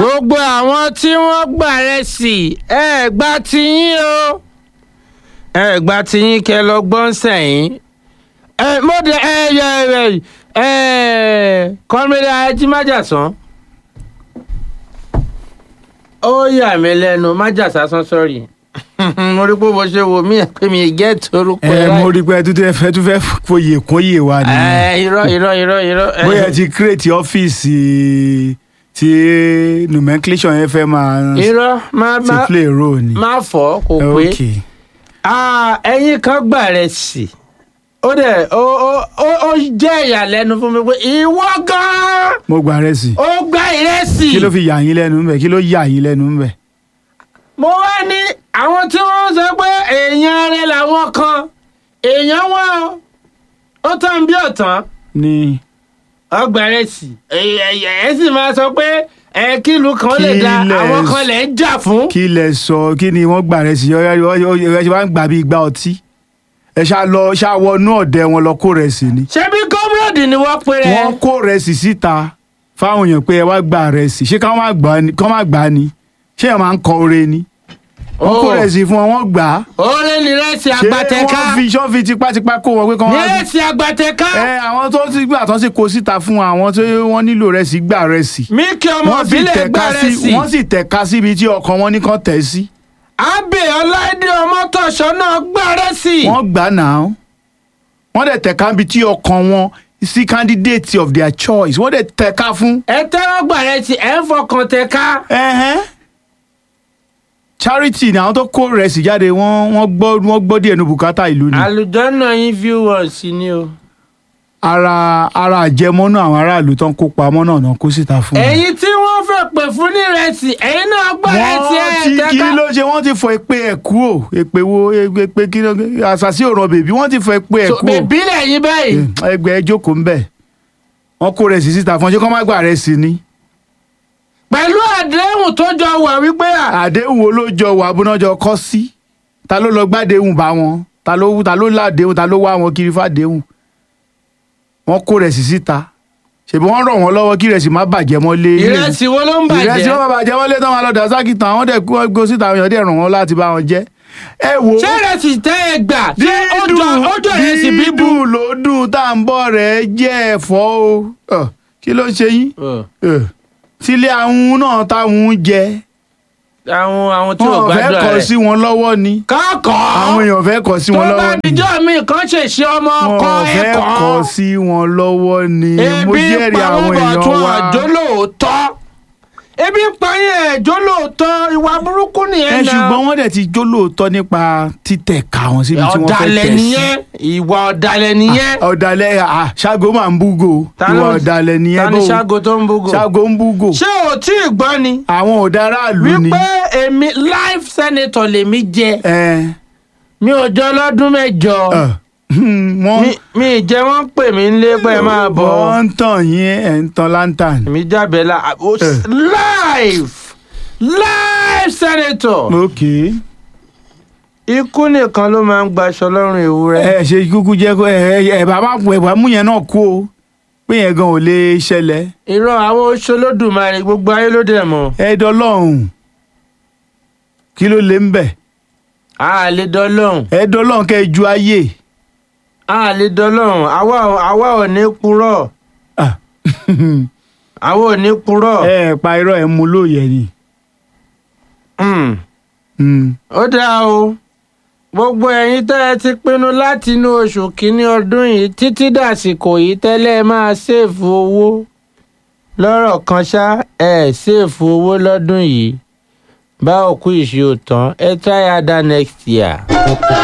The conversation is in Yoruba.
gbogbo àwọn tí wọ́n gbà rẹ̀ sí ẹ gba tiyín o ẹ gba tiyín kẹ lọ gbọ́n sẹ́yìn ẹ mo dé ẹ yẹ ẹ ẹ kọ́mídà ajímájàsán ó yà mí lẹ́nu májàsásán sọ́ọ̀rì mo rí pé bó ṣe wò mí ẹ pé mi gẹ́ torúkọ ẹ láì- mo rí pé ẹ tún fẹ́ tún fẹ́ fòye kún yè wa ni ẹ irọ́ irọ́ irọ́ irọ́ ẹ. bóyá ẹ ti create ọ́fíìsì tí nomenclature yẹn fẹ́ máa irọ́ má ti má play role ni. má fọ́ kò pé ok Ah, ẹ̀yin kan gbà rẹ̀ sí ó dẹ̀ ó ó ó ó jẹ́ ìyàlẹ́nu fún mi pé ìwọ gan-an mo gba rẹ sí ó gba ìrẹsì. kí ló fi yà yín lẹ́nu ńbẹ̀ kí ló yà yín lẹ́nu ńbẹ̀. mo wá ní àwọn tí wọ́n sọ pé èèyàn rẹ̀ làwọn kan èèyàn wọn o ó tán bí ọ̀tán ní ọgbà rẹ̀ sí ẹ sì máa sọ pé ẹ kílù kan lè Kí da lẹ àwọn kan lè ń jà fún. kí lẹ sọ kí ni wọ́n gbà rẹ sí ẹ ṣe máa ń gbà bí igba ọtí ẹ ṣá lọ ṣá wọnú ọ̀dẹ wọn lọ kó rẹ sí ni. ṣé bí gómìnà ni wọ́n pe rẹ̀. wọ́n kó rẹ sí síta fáwọn èèyàn pé ẹ wá gbà rẹ sí ṣé káwọn má gbà ni kán má gbà ni ṣé ẹ máa ń kọ ore ni. wọ́n kó Oh. rẹ sí fún wọn wọ́n gbà á. oore ni rẹsì ṣé àgbàtẹ̀ká wọ́n fi ṣọ́ọ̀fì tipátipá kó wọn pé kán ní wá rẹsì àgbàtẹ̀ká ẹ àwọn tó ti gbà tán sì kó síta fún àwọn tó wọ́n nílò rẹ̀ sí gbà rẹ̀ sí. mí kí ọmọ wọ́n sì ìbílẹ̀ tẹ̀ka gbà sí rẹsì wọ́n sì tẹ̀ka síbi tí ọkàn wọn ní kàn tẹ̀ sí. abe ọláìdé ọmọtọ̀ṣọ́ náà gbà rẹsì. wọ́n gbà náà wọ́n dẹ̀ tẹ̀ka níbi tí ọkàn wọn sí candidate of their choice wọ́n dẹ̀ tẹ̀ka fún. ẹ tẹ́wọ́ gbà rẹsì ẹ ń fọkàn tẹ̀ka. ẹ̀hẹ́n. charity ni àwọn tó kó rẹ̀ sí jáde wọ́n wọ́n gbọ́ wọ́n gbọ́ díẹ̀ nu bùkátà ìlú ni. àlùjọ́nà yín viewers ni o. ara ara àjẹmọ́nú àwọn aráàlú tó ń kópa mọ́ náà náà kó síta fún wọn. ẹ̀yin tí wọ́n fẹ́ pè fún ní rẹsì ẹ̀yin náà gbà rẹsì ẹ̀ wọ́n ti kí tẹ́ka. ló ṣe wọ́n ti fọ èpè ẹ̀ kú ò èpè wo èpè kí ló àṣàṣì òràn bèbí wọ́n ti fọ èpè ẹ̀ So, kú ò bèbí lẹ́yìn báyìí. ẹgbẹ́ ẹ jókòó ń bẹ̀ wọ́n kó rẹ̀ sí síta fún ọ ṣé kọ́ má gbà rẹ̀ sí ni pẹ̀lú àdéhùn tó jọ wà wípé à. àdéhùn wo ló jọ wà abúnájọ kọ́ sí ta ló lọ gbádéhùn bá wọn ta ló ta ló ládéhùn ta ló wá wọn kiri fàdéhùn wọ́n kó rẹ̀ sí síta ṣèbí wọ́n rọ̀ wọ́n lọ́wọ́ kí rẹ̀ sì má bàjẹ́ mọ́lé ilé ìrẹsì wo ló ń ìrẹsì bàjẹ́. wọn bá bàjẹ́ wọ́n lé tán wọn lọ dàsákì tán àwọn dẹ̀ kú wọn gbó síta àwọn èèyàn dẹ̀ ràn wọ́n láti bá wọn jẹ́ ẹ wò ó ṣé ìrẹsì tẹ́ ẹ gbà ṣé ó jọ ó jọ ìrẹsì bíbú. dídùn ló dùn tá à ń bọ̀ rẹ̀ jẹ́ ẹ̀fọ́ o Ọ̀, kí ló ń ṣe yín Ọ̀, tílé àwọn náà táwọn ń jẹ àwọn àwọn tí ò wọn fẹ́ gbàdúrà kọ rẹ̀. sí wọn lọ́wọ́ ni kọ́kọ́. àwọn èèyàn fẹ́ kọ sí tó wọn bá lọ́wọ́ ni dijọ́ mi kan ṣèṣe ọmọ ọkọ wọn fẹ́ ẹ̀kọ́. kọ sí wọn lọ́wọ́ ni mo ebi ń jẹ́rìí pa àwọn wọn bọ̀ èèyàn tún wa àjọ lóòótọ́. ebi ń pa yín ẹ̀jọ́ lóòótọ́ ìwà burúkú ẹ nìyẹn náà. ṣùgbọ́n wọ́n dẹ̀ ti jó lóòótọ́ nípa títẹ̀ ká wọn síbi tí wọ́n fẹ́ ọ̀dàlẹ̀ tẹ̀ sí nìyẹn ìwà ọ̀dàlẹ̀ nìyẹn. ọ̀dàlẹ̀ à, ṣágo máa ń búgò Ta ìwà ló- ọ̀dàlẹ̀ nìyẹn ta ni bó ṣágo tó ń búgò. ṣágo ń búgò ṣé o tí ì gbọ́ ni. àwọn ọ̀daràlú ni wípé èmi life senator lèmi jẹ ẹ mi ò jọ lọ́dún mẹ́jọ. ẹ, hmm, wọ́n mi mi ì jẹ́ wọ́n pè mí nílé pé ẹ máa bọ̀. wọ́n ń tàn yín ẹ̀ ń tan lantern. èmi jábẹ́ la ó- Eh. live live senator. ok ikú nìkan ló máa ń gbaṣọ lọ́rùn ewúrẹ́. ẹ ṣe kúkú jẹ́ kó ẹ ẹ bá má ẹ bá mú yẹn náà kú o pé yẹn gan ò lè ṣẹlẹ̀ irọ́ àwọn oṣù Olódùmarè gbogbo ayé ló dẹ̀ mọ̀. ẹ dọlọ́hùn kí ló lè ń bẹ̀ a lè dọ́lọ́hùn ẹ dọlọ́hùn kẹ́ ẹ ju ayé a lè dọ́lọ́hùn àwa ò- àwa ò ní purọ́ Ah, àwa ò ní purọ́. ẹ pa irọ́ ẹ mú lóye ni. Hmm. Hmm. ó dáa o gbogbo ẹ̀yin tẹ́ ẹ ti pinnu láti inú oṣù kínní ọdún yìí títí dàsìkò yìí tẹ́lẹ̀ máa ṣèfù owó lọ́rọ̀ kan ṣá ẹ ṣèfù owó lọ́dún yìí bá òkú ìṣe òtán ẹ try harder next year.